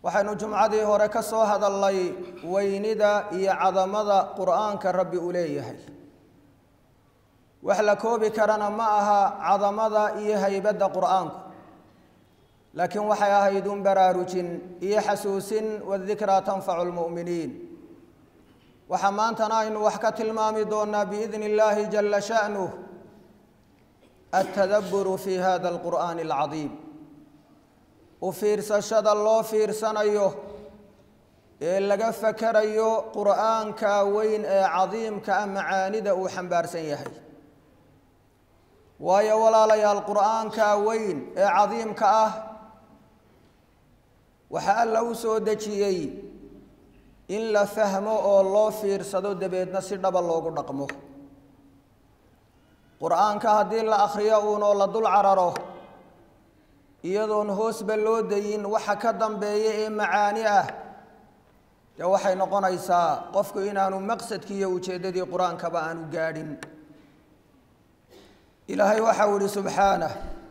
waxaynu jumcadii hore ka soo hadalnay weynida iyo cadamada qur'aanka rabbi uu leeyahay wax la koobi karana ma aha cadamada iyo haybadda qur'aanku laakiin waxay ahayd un baraarujin iyo xasuusin wadikraa tanfacu lmu'miniin waxaa maantana aynu wax ka tilmaami doonaa biidni illaahi jala sha'nuh altadabburu fi hada alqur'aani alcadiim u fiirsashada loo fiirsanayo ee laga fakarayo qur'aanka weyn ee cadiimka ah macaanida uu xambaarsan yahay waayo walaalayaal qur'aanka weyn ee cadiimka ah waxaa alla u soo dejiyey in la fahmo oo loo fiirsado dabeedna si dhaba loogu dhaqmo qur-aanka haddii la akhriyo uunoo la dul cararo iyadoon hoosba loo dayin waxa ka dambeeya ee macaani ah dee waxay noqonaysaa qofku inaanu maqsadkii iyo ujeeddadii qur-aankaba aanu gaadhin ilaahay waxau ihi subxaanah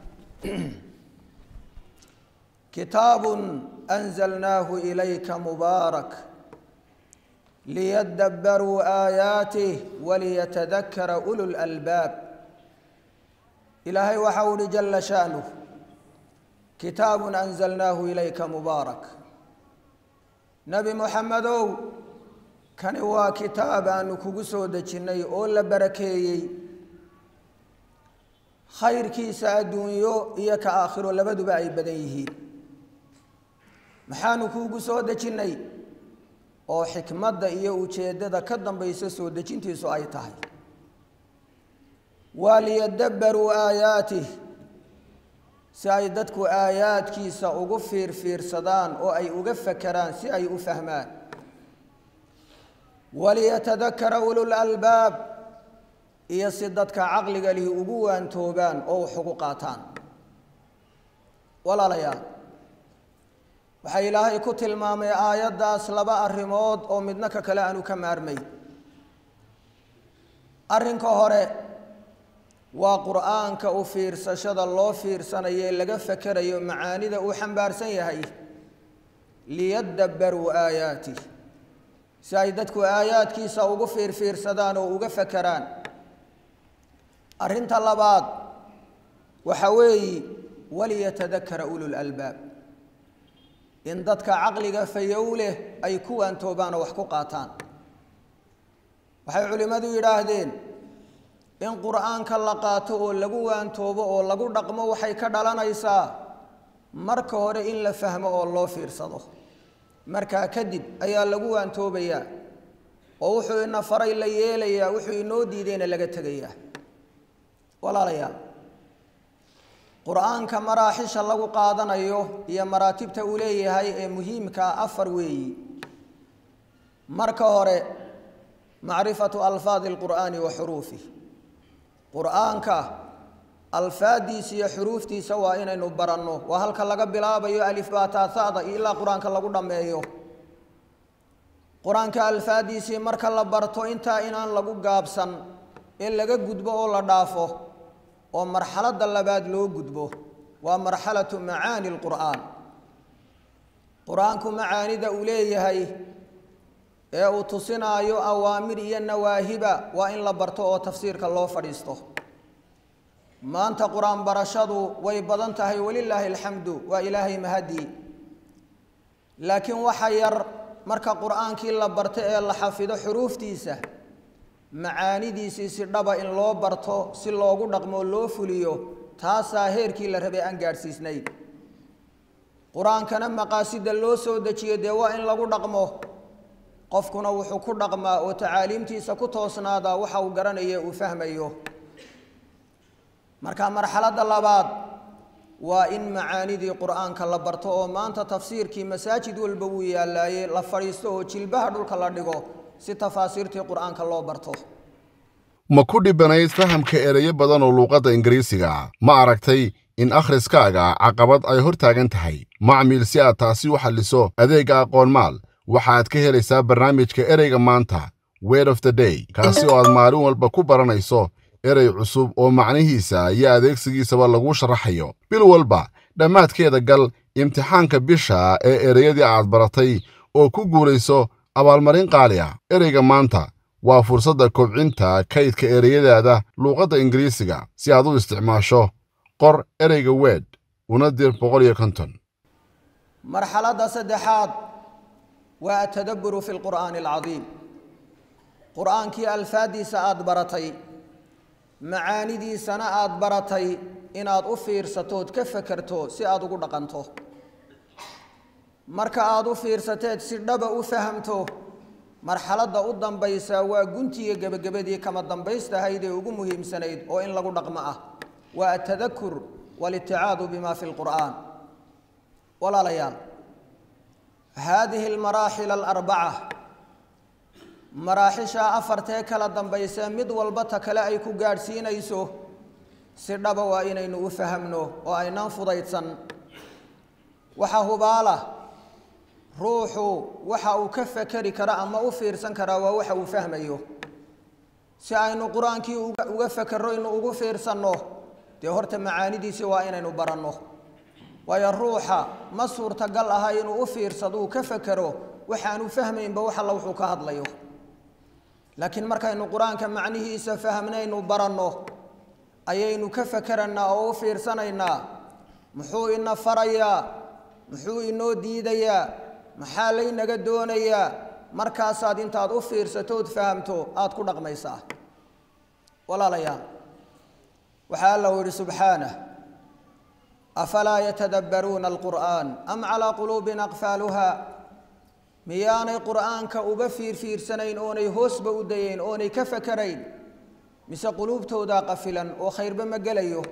kitaabun anzalnaahu ilayka mubaarak liyadabbaruu aayaatih waliyatadakara ulu lalbaab ilaahay waxau ihi jala sha'nuh kitaabun anzalnaahu ilayka mubaarak nebi moxamedow kani waa kitaab aanu kugu soo dejinnay oo la barakeeyey khayrkiisa adduunyo iyo ka aakhiro labaduba ay badan yihiin maxaanu kuugu soo dejinnay oo xikmadda iyo ujeeddada ka dambaysa soo dejintiisu ay tahay waa liyadabbaruu aayaatih si ay dadku aayaadkiisa ugu fiirfiirsadaan oo ay uga fakeraan si ay u fahmaan waliyatadakara ulul albaab iyo si dadka caqliga lihi ugu waantoobaan oo wax ugu qaataan walaalayaal waxaa ilaahay ku tilmaamay aayaddaas laba arrimood oo midna ka kale aanu ka maarmay arrinka hore waa qur'aanka u fiirsashada loo fiirsanayo ee laga fakerayo macaanida uu xambaarsan yahay liyadabbaruu aayaatih si ay dadku aayaadkiisa ugu fiirfiirsadaan oo uga fakeraan arrinta labaad waxa weeye waliyatadakara ulul albaab in dadka caqliga fayow leh ay ku waantoobaan oo wax ku qaataan waxay culimmadu yidhaahdeen in qur'aanka la qaato oo lagu waantoobo oo lagu dhaqmo waxay ka dhalanaysaa marka hore in la fahmo oo loo fiirsado markaa kadib ayaa lagu waantoobayaa oo wuxuu ina faray la yeelayaa wuxuu inoo diidayna laga tegayaa walaalayaal qur-aanka maraaxisha lagu qaadanayo iyo maraatibta uu leeyahay ee muhiimkaa afar weeyi marka hore macrifatu alfaadi alqur'aani wa xuruufih qur-aanka alfaadiisa iyo xuruuftiisa waa inaynu baranno waa halka laga bilaabayo alifbaataasada ilaa qur-aanka lagu dhammeeyo qur-aanka alfaadiisii marka la barto intaa inaan lagu gaabsan ee laga gudbo oo la dhaafo oo marxaladda labaad loo gudbo waa marxalatu macaani lqur'aan qur-aanku macaanida uu leeyahay ee uu tusinaayo awaamir iyo nawaahiba waa in la barto oo tafsiirka loo fadhiisto maanta qur-aan barashadu way badan tahay walilaahi alxamdu waa ilaahay mahadii laakiin waxa yar marka qur-aankii la barto ee la xafido xuruuftiisa macaanidiisii si dhaba in loo barto si loogu dhaqmoo loo fuliyo taasaa heerkii la rabay aan gaadhsiisnayn qur-aankana maqaasida loo soo dejiyo dee waa in lagu dhaqmo qofkuna wuxuu ku dhaqmaa oo tacaaliimtiisa ku toosnaadaa waxa uu garanayo uu fahmayo marka marxaladda labaad waa in macaanidii qur-aanka la barto oo maanta tafsiirkii masaajid walba wuu yaallaaye la fadhiisto oo jilbaha dhulka la dhigo si tafaasiirtii qur-aanka loo barto ma ku dhibanayd fahamka ereyo badan oo luuqadda ingiriisiga ma aragtay in akhriskaaga caqabad ay hor taagan tahay macmiil si aad taasi u xalliso adeegga aqoonmaal waxaad ka helaysaa barnaamijka ereyga maanta word of the day kaasi oo aad maalin walba ku baranayso erey cusub oo macnihiisa iyo adeegsigiisaba laguu sharaxayo bil walba dhammaadkeeda gal imtixaanka bisha ee ereyadii aad baratay oo ku guulayso abaalmarin qaali ah ereyga maanta waa fursadda kobcinta kaydka ereyadaada luuqadda ingiriisiga si aad u isticmaasho qor ereyga weed una dir boqol iyo konton marxaladda saddexaad waa atadabburu fi lqur'aani alcadiim qur'aankii alfaaddiisa aada baratay macaanidiisana aada baratay inaad u fiirsatood ka fekerto si aada ugu dhaqanto marka aada u fiirsateed si dhaba u fahamto marxaladda u dambaysa waa guntiga gebagabadii kama dambaystahayd ee ugu muhiimsanayd oo in lagu dhaqmo ah waa atadakur walitticaadu bima fi lqur'aan walaalayaal haadihi almaraaxil alarbaca maraaxisha afartee kala dambaysa mid walba ta kale ay ku gaadhsiinayso si dhaba waa inaynu u fahamno oo aynaan fudaydsan waxaa hubaala ruuxu waxa uu ka fekeri kara ama u fiirsan karaa waa waxa uu fahmayo si aynu qur-aankii uga fekerro inu ugu fiirsanno dee horta macaanidiisi waa inaynu baranno waayo ruuxa ma suurtagal aha inuu u fiirsado uu ka fekero waxaanu fahmaynba wax alla wuxuu ka hadlayo laakiin markaynu qur-aanka macnihiisa fahmnaynu baranno ayaynu ka fekeraynaa oo u fiirsanaynaa muxuu ina farayaa muxuu inoo diidayaa maxaa laynaga doonayaa markaasaad intaad u fiirsatood fahamto aada ku dhaqmaysaa walaalayaal waxaa allahu yihi subxaanah afalaa yatadabbaruuna alqur'aan am calaa quluubin aqfaaluha miyaanay qur'aanka uga fiirfiirsanayn oonay hoosba u dayeyn oonay ka fakerayn mise quluubtoodaa qafilan oo khayrba ma gelayo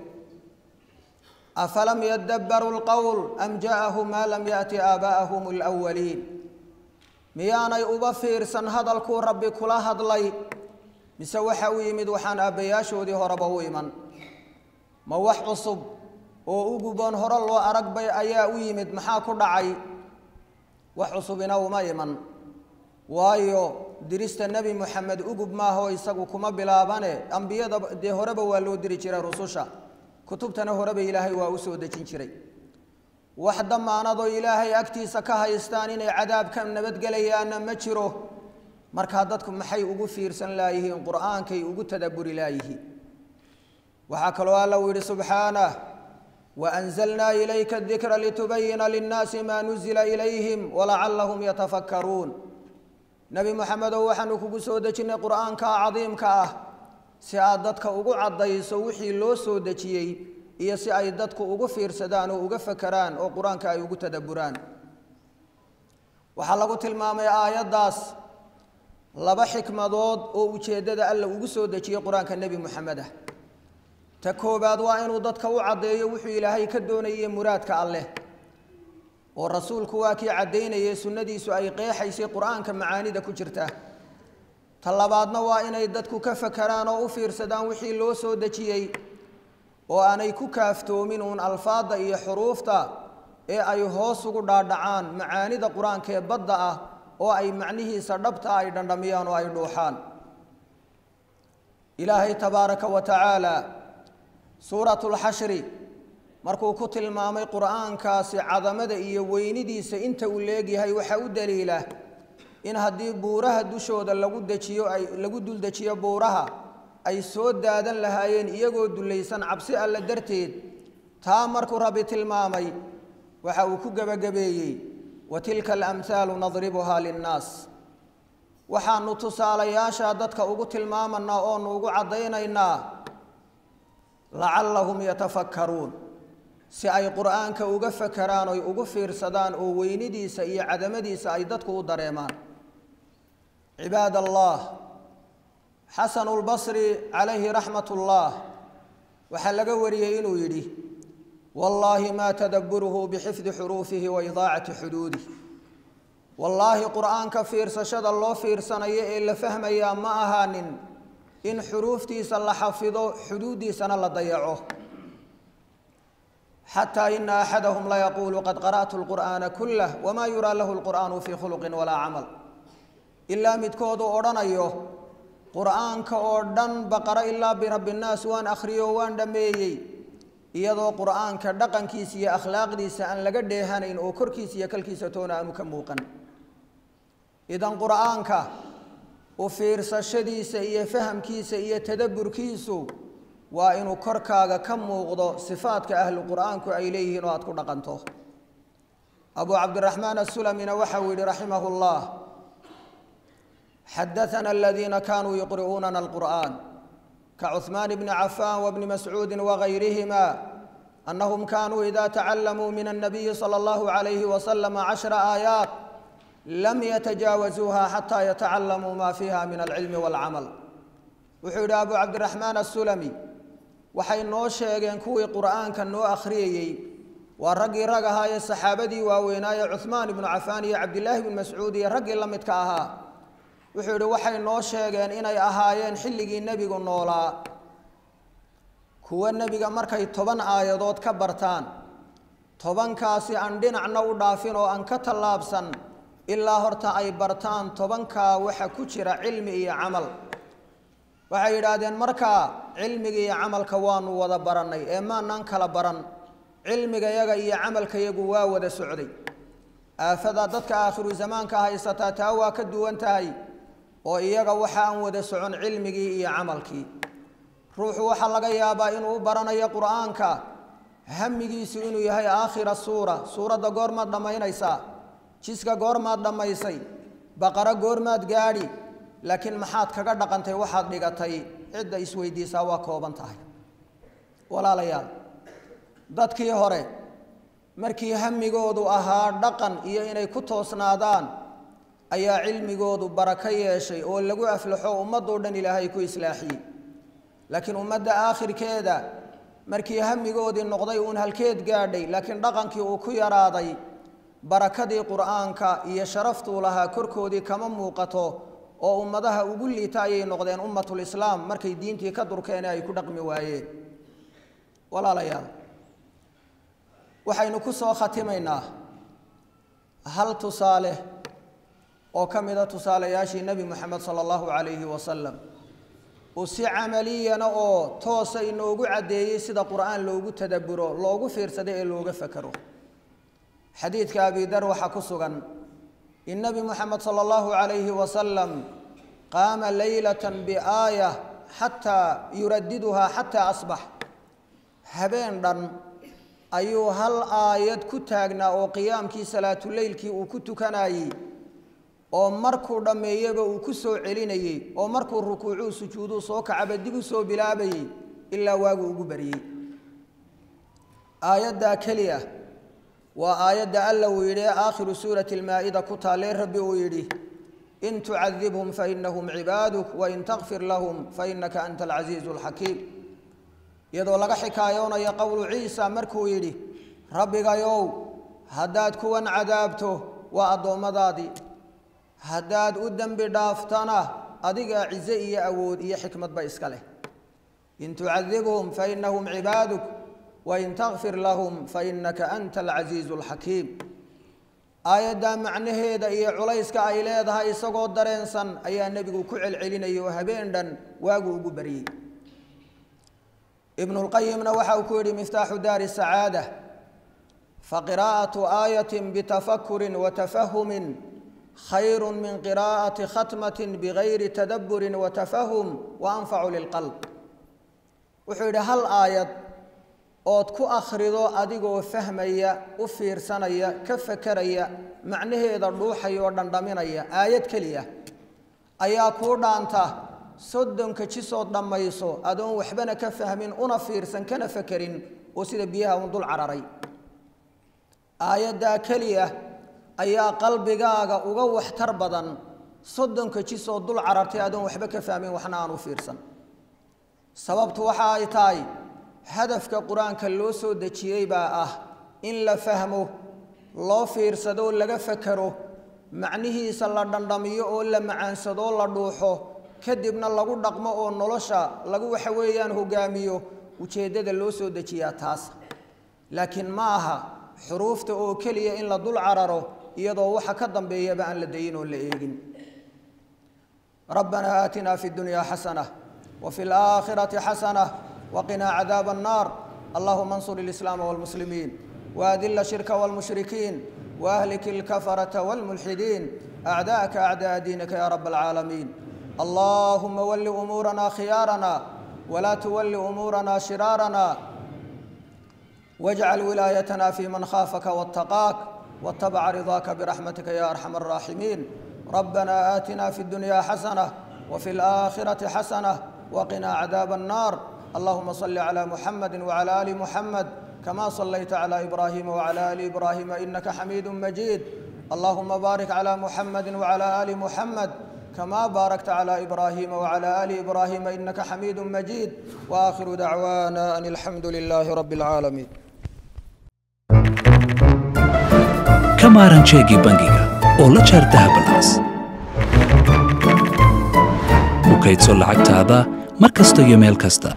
afalam yadabbaruu lqowl am ja'ahum maa lam yaأti aabaa'ahum alwaliin miyaanay uba fiirsan hadalkuu rabbi kula hadlay mise waxa u yimid waxaan aabbayaashoodii horeba u iman ma wax cusub oo uguboon hore loo arag bay ayaa u yimid maxaa ku dhacay wax cusubina uma iman waayo dirista nebi moxamed ugub maaha oo isagu kuma bilaabane ambiyada dee horeba waa loo diri jiray rususha kutubtana horeba ilaahay waa u soo dejin jiray wax damaanadoo ilaahay agtiisa ka haystaan inay cadaabka nabadgelayaanna ma jiro markaa dadku maxay ugu fiirsan laayihiin qur'aankay ugu tadabburi laayihiin waxaa kaloo alla uu yidhi subxaanah waanzalnaa ilayka adikra litubayina linnaasi maa nuzila ilayhim walacallahum yatafakkaruun nebi moxamedow waxaanu kugu soo dejinnay qur'aanka cadiimka ah si aad dadka ugu caddayso wixii loo soo dejiyey iyo si ay dadku ugu fiirsadaan oo uga fakeraan oo qur-aanka ay ugu tadabburaan waxaa lagu tilmaamay aayaddaas laba xikmadood oo ujeeddada alla ugu soo dejiyey qur-aanka nebi moxamed ah ta koowaad waa inuu dadka u caddeeyo wuxuu ilaahay ka doonayay muraadka alleh oo rasuulku waa kii caddaynayay sunnadiisu ay qeexaysay qur-aanka macaanida ku jirta ta labaadna waa inay dadku ka fakeraan oo u fiirsadaan wixii loo soo dejiyey oo aanay ku kaaftoomin uun alfaadda iyo xuruufta ee ay hoos ugu dhaadhacaan macaanida qur-aanka ee badda ah oo ay macnihiisa dhabta ay dhandhamiyaan oo ay dhuuxaan ilaahay tabaaraka wa tacaala suuratu lxashri markuu ku tilmaamay qur'aankaasi cadamada iyo weynidiisa inta uu leegyahay waxaa u daliila in haddii buuraha dushooda lagu dejiyo ay lagu duldejiyo buuraha ay soo daadan lahaayeen iyagoo dullaysan cabsi alle darteed taa markuu rabbi tilmaamay waxa uu ku gebagabeeyey wa tilka alamhaalu nadribuhaa linnaas waxaanu tusaalayaasha dadka ugu tilmaamanaa oonu ugu caddaynaynaa lacallahum yatafakkaruun si ay qur'aanka uga fakeraan oy ugu fiirsadaan oo weynidiisa iyo cadamadiisa ay dadku u dareemaan cibaad allah xasanu lbasri calayhi raxmat ullah waxaa laga wariyey inuu yidhi wallaahi maa tadabburuhu bixifdi xuruufihi wa idaacati xuduudih wallaahi qur'aanka fiirsashada loo fiirsanayo ee la fahmayaa ma ahaanin in xuruuftiisa la xafido xuduuddiisana la dayaco xataa ina axadahum layaquulu qad qara'tu lqur'aana kullah wamaa yuraa lahu lqur'aanu fii khuluqin walaa camal ilaa midkoodu odhanayo qur'aanka oo dhan baqara ilaa birabbi nnaas waan akhriyo waan dhammeeyey iyadoo qur'aanka dhaqankiisa iyo akhlaaqdiisa aan laga dheehanayn oo korkiisa iyo kalkiisa toona aanu ka muuqan idan qur'aanka u fiirsashadiisa iyo fahamkiisa iyo tadabburkiisu waa inuu korkaaga ka muuqdo sifaadka ahlu qur'aanku ay leeyihiin oo aad ku dhaqanto abu cabdiraxmaan asulamina waxau yihi raximah llah xadaana aladiina kanuu yuqri'uunana alqur'an kacuثmaan bni cafan wbni mascuudi wagayrihima anahum kanuu ida tacalamuu min الnabiyi salى اllahu عalayhi waslm cashra aayaat lam yatajaawazuuha xataa yatacalamuu ma fiiha min alcilmi wاlcamal wuxuu yidhi abu cabdiraxmaan asulami waxay noo sheegeen kuwii qur'aanka noo akhriyayey waa raggii rag ahaa ee saxaabadii waaweynaaye cuhmaan ibnu cafaan iyo cabdilaahi bnu mascuud iyo raggii la midka ahaa wuxuu yidhi waxay noo sheegeen inay ahaayeen xilligii nebigu noolaa kuwa nebiga markay toban aayadood ka bartaan tobankaasi aan dhinacna u dhaafin oo aan ka tallaabsan ilaa horta ay bartaan tobankaa waxa ku jira cilmi iyo camal waxay yidhaahdeen markaa cilmiga iyo camalka waanu wada barannay ee maanaan kala baran cilmigayaga iyo camalkayagu waa wada socday aafada dadka aakhiru zamaanka haysataa taa waa ka duwan tahay oo iyaga waxa aan wada socon cilmigii iyo camalkii ruuxu waxaa laga yaabaa inuu u baranayo qur'aanka hamigiisu inuu yahay aakhira suura suuradda goormaad dhammaynaysaa jiska goormaad dhammaysay baqaro goormaad gaadhi laakiin maxaad kaga dhaqantay waxaad dhigatay cidda isweydiisaa waa kooban tahay walaalayaal dadkii hore markii hamigoodu ahaa dhaqan iyo inay ku toosnaadaan ayaa cilmigoodu barako yeeshay oo lagu aflaxo ummadoo dhan ilaahay ku islaaxiyey laakiin ummadda aakhirkeeda markii hamigoodii noqday uun halkeed gaadhay laakiin dhaqankii uu ku yaraaday barakadii qur'aanka iyo sharaftuu lahaa korkoodii kama muuqato oo ummadaha ugu liita ayay noqdeen ummatulislaam markay diintii ka durkeen ay ku dhaqmi waayeen walaalayaal waxaynu ku soo khatimaynaa hal tusaale oo ka mida tusaalayaashii nebi moxamed sala allahu calayhi wasalam uu si camaliyana oo toosa inoogu caddeeyey sida qur'aan loogu tadabburo loogu fiirsado ee looga fakero xadiidka abi dar waxaa ku sugan in nebi moxamed sala allahu calayhi wasalam qaama leylatan biaaya xataa yuradiduhaa xataa asbax habeen dhan ayuu hal aayad ku taagnaa oo qiyaamkii salaatuleylkii uu ku tukanayey oo markuu dhammeeyaba uu ku soo celinayey oo markuu rukuucuu sujuuduu soo kacaba dib u soo bilaabayey ilaa waagu ugu baryey aayaddaa keliya waa aayadda alla uu yidhi ee aakhiru suurati almaa-ida ku taallee rabbi uu yidhi in tucadibhum fainahum cibaaduk wain takfir lahum fainaka anta alcasiizu alxakiim iyadoo laga xikaayoonayo qowlu ciisa markuu yidhi rabbigayow haddaad kuwan cadaabto waa addoommadaadii haddaad u dembi dhaaftana adigaa cize iyo awood iyo xikmadba iska leh in tucadibhum fainahum cibaaduk wain takfir lahum fainaka anta alcasiizu alxakiim aayaddaa macnaheeda iyo culayska ay leedahay isagoo dareensan ayaa nebigu ku celcelinayay oo habeen dhan waagu ugu baryey ibnu lqayimna waxa uu ku yidhi miftaaxu daari sacaada faqiraa'atu aayatin bitafakurin watafahumin khayru min qiraa'ati khatmatin bigayri tadabburin watafahum wa anfacu lilqalb wuxuu yidhi hal aayad ood ku akhrido adigoo fahmaya u fiirsanaya ka fakeraya macnaheeda dhuuxaya oo dhandhaminaya aayad keliya ayaa kuu dhaanta soddonka jisood dhammayso adoon waxbana ka fahmin una fiirsan kana fakerin oo sida biyaha un dul cararay aayaddaa keliya ayaa qalbigaaga uga waxtar badan soddonka jisood dul carartay adoon waxba ka fahmin waxna aan u fiirsan sababtu waxa ay tahay hadafka qur-aanka loo soo dejiyey baa ah in la fahmo loo fiirsadoo laga fakero macnihiisa la dhandhamiyo oo la macaansadoo la dhuuxo kadibna lagu dhaqmo oo nolosha lagu waxa weeyaan hogaamiyo ujeeddada loo soo dejiyaa taas laakiin ma aha xuruufta oo keliya in la dul cararo iyadoo waxa ka dambeeyaba aan la dayin oo la eegin rabbanaa aatinaa fi dunyaa xasana wa fi laakhirati xasana waqinaa cadaaba annaar اللهم انصر الإسلام والمسلمين وأذل الشرك والمشركين وأهلك الكفرة والملحدين أعداءك أعداء دينك يا رب العالمين اللهم ول أمورنا خيارنا ولا تول أمورنا شرارنا واجعل ولايتنا في من خافك واتقاك واتبع رضاك برحمتك يا أرحم الراحمين ربنا آتنا في الدنيا حسنة وفي الآخرة حسنة وقنا عذاب النار اللهم صل على محمد وعلى آل محمد كما صليت على إبراهيم وعلى آل إبراهيم إنك حميد مجيد اللهم بارك على محمد وعلى آل محمد كما باركت على إبراهيم وعلى آل إبراهيم إنك حميد مجيد وآخر دعوانا أن الحمد لله رب العالمين ka maaran jeegii bangiga oo la jaar dahabalaas ku kaydso lacagtaada mar kasta iyo meel kasta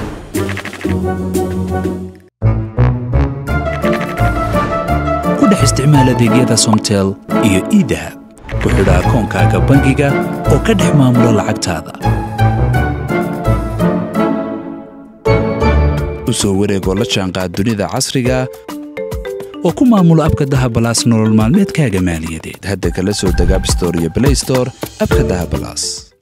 ku dhex isticmaal adeegyada somtel iyo iidahab ku xidha akoonkaaga bangiga oo ka dhex maamulo lacagtaada u soo wareegoo la jaanqaad dunida casriga oo ku maamulo abka dahabalaas nolol maalmeedkaaga maaliyadeed hadda kala soo deg abstore iyo blaystore abka dahabalaas